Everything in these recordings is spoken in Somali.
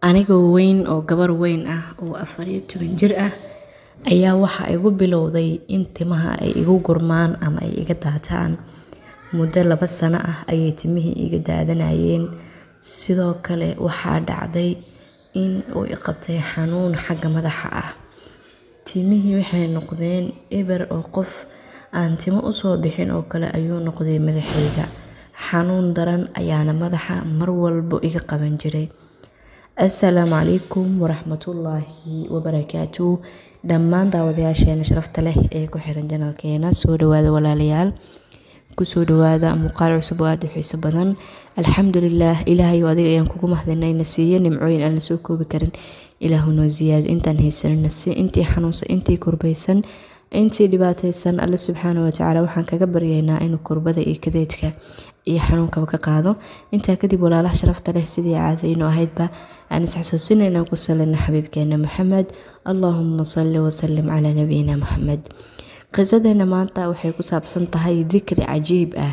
Anigoo weyn oo gabar weyn ah oo afar iyo toban jir ah ayaa waxaa igu bilowday in timaha ay igu gurmaan ama ay iga daataan. Muddo laba sano ah ayay timihii iga daadanayeen. Sidoo kale waxaa dhacday in uu i qabtay xanuun xagga madaxa ah. Timihii waxay noqdeen eber oo qof aan timo u soo bixin oo kale ayuu noqday madaxayga. Xanuun daran ayaana madaxa mar walbo iga qaban jiray. Assalaamu calaykum waraxmatullaahi wabarakaatuh. Dhammaan daawadayaasheena sharafta leh ee ku xiran channelkeena soo dhawaada walaalayaal. Ku soo dhawaada muuqaal cusub oo aad u xiiso badan. Alxamdulillaah Ilaahay oo adiga ayaan kugu mahadinay na siiyo nimcooyin aan la soo koobi karin. Ilaahu noo ziyaad intaan haysan na sii intii xanuunsan intii kurbaysan intii dhibaataysan alle subxaanahu wa tacaala waxaan kaga baryaynaa inuu kurbada iyo kadeedka iyo xanuunkaba ka qaado. Intaa kadib walaalaha sharafta leh sidii caadayno ahaydba aan is xasuusinayna ku salina xabiibkeena Maxamed. Allahumma salli wa sallim calaa nabiyina Maxamed. Qisadeena maanta waxay ku saabsan tahay dikri cajiib ah.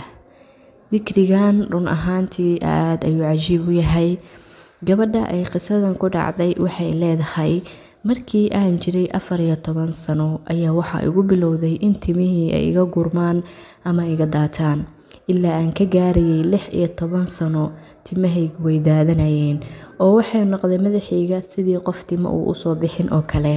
Dikrigan run ahaantii aad ayuu cajiib u yahay. Gabadha ay qisadan ku dhacday waxay leedahay markii aan jiray afar iyo toban sano ayaa waxaa igu bilowday in timihii ay iga gurmaan ama iga daataan. Ilaa aan ka gaarayay lix iyo toban sano timahaygu way daadanayeen oo waxay noqday madaxayga sidii qof timo uu u soo bixin oo kale.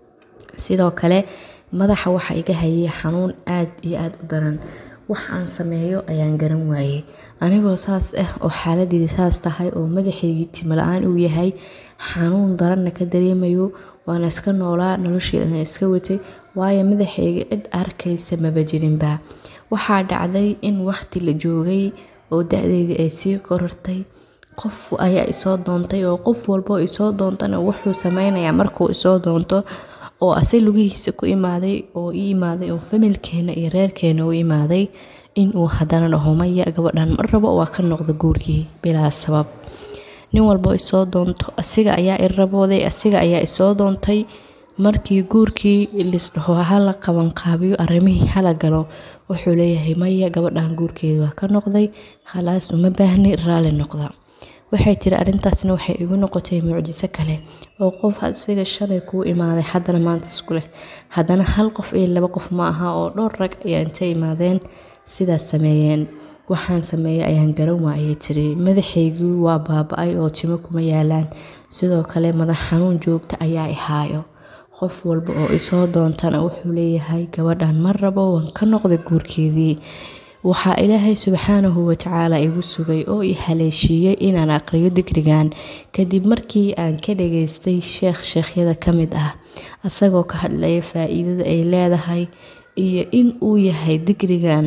Sidoo kale madaxa waxaa iga hayay xanuun aad iyo aad u daran. Wax aan sameeyo ayaan garan waayay. Anigoo saas ah oo xaaladeyda saas tahay oo madaxaygii timo la'aan uu yahay xanuun daranna ka dareemayo waan iska noolaa nolosheedana iska watay waayo madaxayga cid arkaysa maba jirinba. Waxaa dhacday in waqti la joogay oo da'deydii ay sii korortay. Qof ayaa i soo doontay oo qof walbo i soo doontana wuxuu sameynayaa markuu i soo doonto oo asay lugihiisa ku imaaday oo ii imaaday oo familkeena iyo reerkeena u imaaday in uu haddana dhaho maya gabadhan mar rabo waa ka noqda guurkii bilaa sabab. Nin walbo i soo doonto asiga ayaa i rabooday asiga ayaa i soo doontay. Markii guurkii lis dhaho hala qaban qaabiyo arrimihii hala galo wuxuu leeyahay maya gabadhan guurkeeda waa ka noqday khalaas uma baahni raali noqda. Waxay tiri arrintaasna waxay igu noqotay mucjiso kale oo qof asiga shalay kuu imaaday haddana maanta isku leh. Haddana hal qof iyo laba qof ma aha oo dhowr rag ayaa intay imaadeen sidaas sameeyeen. Waxaan sameeyay ayaan garan waayay tiri madaxaygu waa baaba'ay oo timo kuma yaalaan. Sidoo kale madax xanuun joogta ayaa i haayo. Qof walba oo i soo doontana wuxuu leeyahay gabadhan mar rabo waan ka noqday guurkeedii. Waxaa Ilaahay subxaanahu wa tacaala igu sugay oo i haleeshiiyay inaan aqriyo dikrigan. Kadib markii aan ka dhageystay sheekh sheekhyada ka mid ah asagoo ka hadlaya faa'iidada ay leedahay iyo in uu yahay dikrigan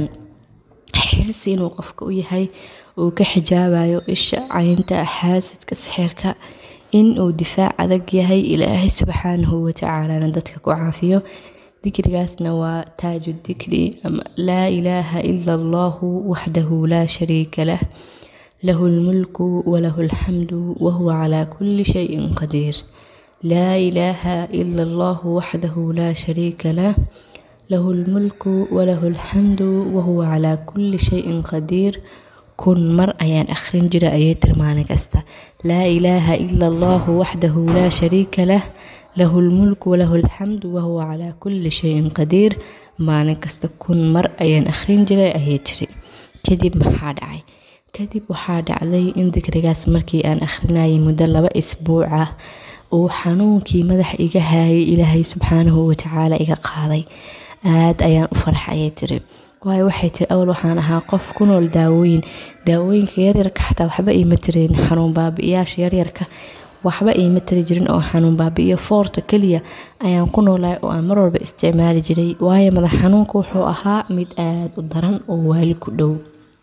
xirsi inuu qofka u yahay uu ka xijaabayo isha caynta xaasidka sixirka in uu difaac adag yahay Ilaahay subxaanahu wa tacaalana dadka ku caafiyo. Dikrigaasna waa taaju dikri ama laa ilaaha illa allahu waxdahu laa shariika lah. Lahu lmulku wa lahu alxamdu wa huwa calaa kulli shayin qadiir. laa ilaaha illa allahu waxdahu laa shariika lah. له الملك وله الحمد وهو على كل شيء قدير كن مر أيان أخرين جرا أيتر معنى كستا لا إله إلا الله وحده لا شريك له له الملك وله الحمد وهو على كل شيء قدير معنى كستا كن مر أيان أخرين جرا أيتري كدب محاد عي كدب وحاد علي إن ذكرياس مركي أن أخرناي مدلبة أسبوعة وحنونكي مدح إيجا هاي إلهي سبحانه وتعالى إيجا قاضي aad ayaan u farxayay tiri waayo waxay tiri awal waxaan ahaa qof ku nool daawooyin daawooyinka yaryarka xataa waxba iima tirin xanuun baabi'iyaasha yaryarka waxba iima tiri jirin oo xanuun baabi'iyo foorta keliya ayaan ku noolahay oo aan mar walba isticmaali jiray waayo madax xanuunka wuxuu ahaa mid aad u daran oo waali ku dhow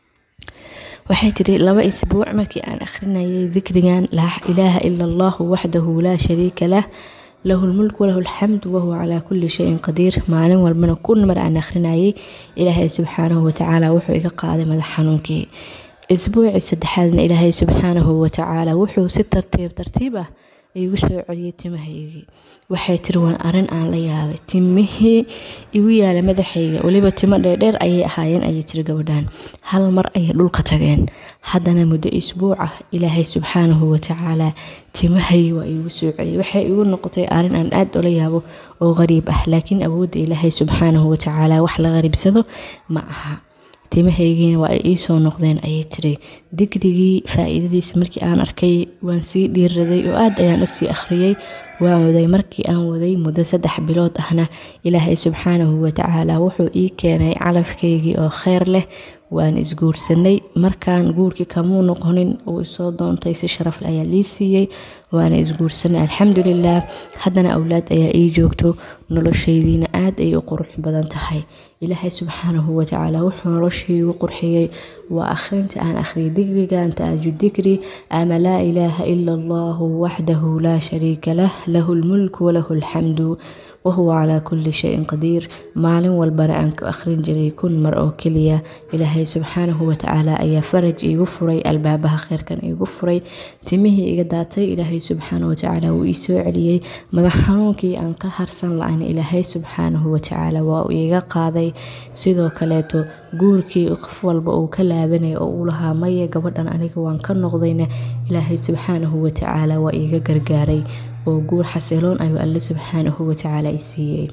waxay tiri laba isbuuc markii aan akhrinayay dikrigan laa ilaaha ila allahu waxdahu laa shariika lah له الملك وله الحمد وهو على كل شيء قدير maalin walbana kun mar aan akhrinayay ilaahay subxaanahu watacaala wuxuu iga qaaday madax xanuunkii isbuucii saddexaadna ilaahay subxaanahu watacaala wuxuu si tartiib tartiib ah igu soo celiyay timahaygii waxay tiri waan arin aan la yaabay timihii igu yaala madaxayga weliba timo dheerdheer ayay ahaayeen ayay tiri gabadhan hal mar ayay dhulka tageen haddana muddo isbuuc ah ilaahay subxaanahu watacaala timahaygi waa iigu soo celiyay waxay igu noqotay arin aan aad ula yaabo oo qariib ah laakiin awoodda ilaahay subxaanahu watacaala wax la qariibsado ma aha timahaygiina waa ay iisoo noqdeen ayay tiri digrigii faa-iidadiisa markii aan arkay waan sii dhiiraday oo aad ayaan usii akhriyey waan waday markii aan waday muddo saddex bilood ahna ilaahay subxaanahu watacaala wuxuu ii keenay calafkaygii oo kheyr leh waan isguursanay markaan guurkii kamuu noqonin uu isoo doontay si sharafle ayaa lii siiyey waana isguursanay alxamdulilah haddana awlaad ayaa ii joogto noloshaydiina aad ay u qurux badan tahay ilaahay subxaanahu watacaala wuxuu noloshaygu qurxiyey waa akhrinta aan akhriyay digrigan taaju digri ama laa ilaaha ila allahu waxdahu laa shariika lah lahu lmulku walahu alxamdu wahuwa calaa kulli shayin qadiir maalin walbana aan ku akhrin jiray kun mar oo keliya ilaahay subxaanahu watacaala ayaa faraj iigu furay albaabaha kheyrkan iigu furay timihii iga daatay ilaahay subxaanahu watacaala wuu ii soo celiyey madax xanuunkii aan ka harsan la-ayna ilaahay subxaanahu watacaala waa uu iiga qaaday sidoo kaleeto guurkii qof walba uu ka laabanaya oo uu lahaa maye gabadhan aniga waan ka noqdayna ilaahay subxaanahu watacaala waa iiga gargaaray oo guur xasiloon ayuu alle subxaanahu watacaala i siiyey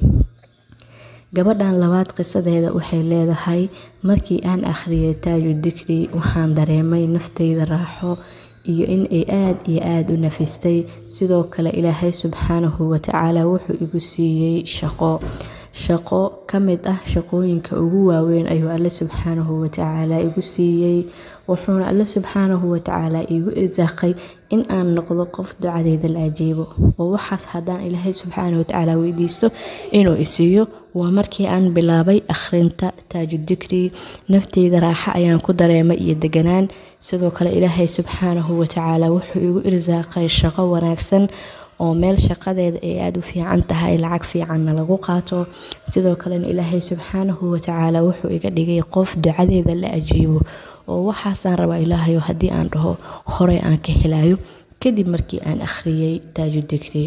gabadhan labaad qisadeeda waxay leedahay markii aan akhriyay taaju dikri waxaan dareemay naftayda raaxo iyo in ay aad iyo aada u nafistay sidoo kale ilaahay subxaanahu watacaala wuxuu igu siiyey shaqo shaqo ka mid ah shaqooyinka ugu waaweyn ayuu alle subxaanahu watacaala igu siiyey wuxuuna alle subxaanahu watacaala iigu irsaaqay in aan noqdo qof ducadeyda la ajiibo oo waxaas haddaan ilaahay subxaanahu watacaala weydiisto inuu isiiyo waa markii aan bilaabay akhrinta taaju dikri nafteyda raaxo ayaan ku dareemay iyo deganaan sidoo kale ilaahay subxaanahu watacaala wuxuu igu irsaaqay shaqo wanaagsan oo meel shaqadeeda ay aada u fiican tahay lacag fiicanna lagu qaato sidoo kalena ilaahay subxaanahu watacaala wuxuu iga dhigay qof ducadeeda la ajiibo oo waxaasaan rabaa ilaahayo haddii aan dhaho horey aan ka helayo kadib markii aan akhriyey taaju dikri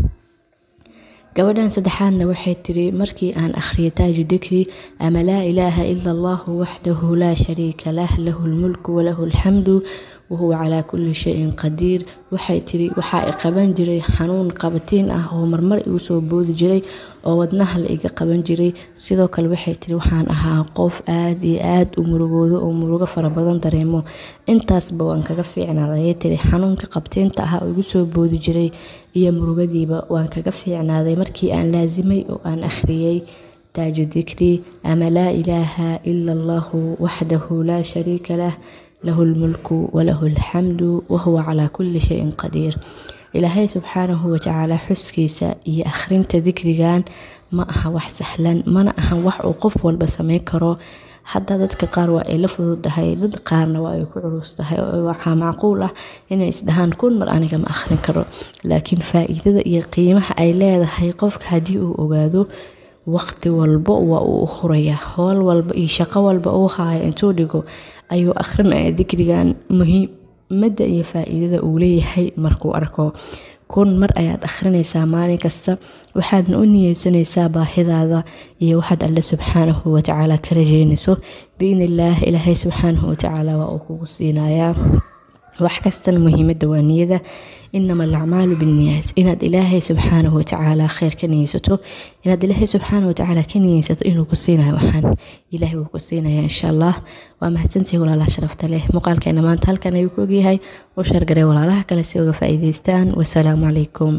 gabadhan saddexaadna waxay tiri markii aan akhriyay taaju dikri ama laa ilaaha ila allahu waxdahu laa shariika lah lahu lmulku walahu alxamdu wahuwa calaa kulli shayin qadiir waxay tiri waxaa i qaban jiray xanuun qabatiin ah oo marmar igu soo boodi jiray oo wadnaha la iga qaban jiray sidoo kale waxay tiri waxaan ahaa qof aad iyo aad u murugoodo oo murugo fara badan dareemo intaasba waan kaga fiicnaaday ayay tiri xanuunka qabtiinta ah oo igu soo boodi jiray iyo murugadiiba waan kaga fiicnaaday markii aan laasimay oo aan akhriyey taaju dikri ama laa ilaaha ila allahu waxdahu laa shariika lah lahu lmulku walahu alxamdu wahuwa calaa kulli shayin qadiir ilaahay subxaanahu watacaala xuskiisa iyo akhrinta dikrigan ma aha wax sahlan mana ahan wax uu qof walba sameyn karo hadda dadka qaar waa ay la fududahay dad qaarna waa ay ku culus tahay oo waxaa macquul ah inay isdhahaan kun mar aniga ma akhrin karo laakiin faa-iidada iyo qiimaha ay leedahay qofka haddii uu ogaado waqti walbo waa uu hurayaa howl walba iyo shaqo walba uu haayo intuu dhigo ayuu akhrinaya dikrigan muhiimada iyo faa-iidada uu leeyahay markuu arko kun mar ayaad akhrinaysaa maalin kasta waxaadna u niyeysanaysaa baahidaada iyo waxaad alle subxaanahu watacaala ka rajeynayso biidn illaah ilaahay subxaanahu watacaala waa uu kugu siinayaa wax kastana muhiimada waa niyada inama alacmaalu binniyaat inaad ilaahay subxaanahu watacaala kheyr ka niyeysato inaad ilaahay subxaanahu watacaala ka niyeysato inuu ku siinayo waxaan ilaahay wuu ku siinaya insha allah waa mahadsantahay walaalaha sharafta leh muuqaalkeena maanta halkan ayuu ku ogyahay u sheergaray walaalaha kale si uga faa'iidaystaan wasalaamu calaykum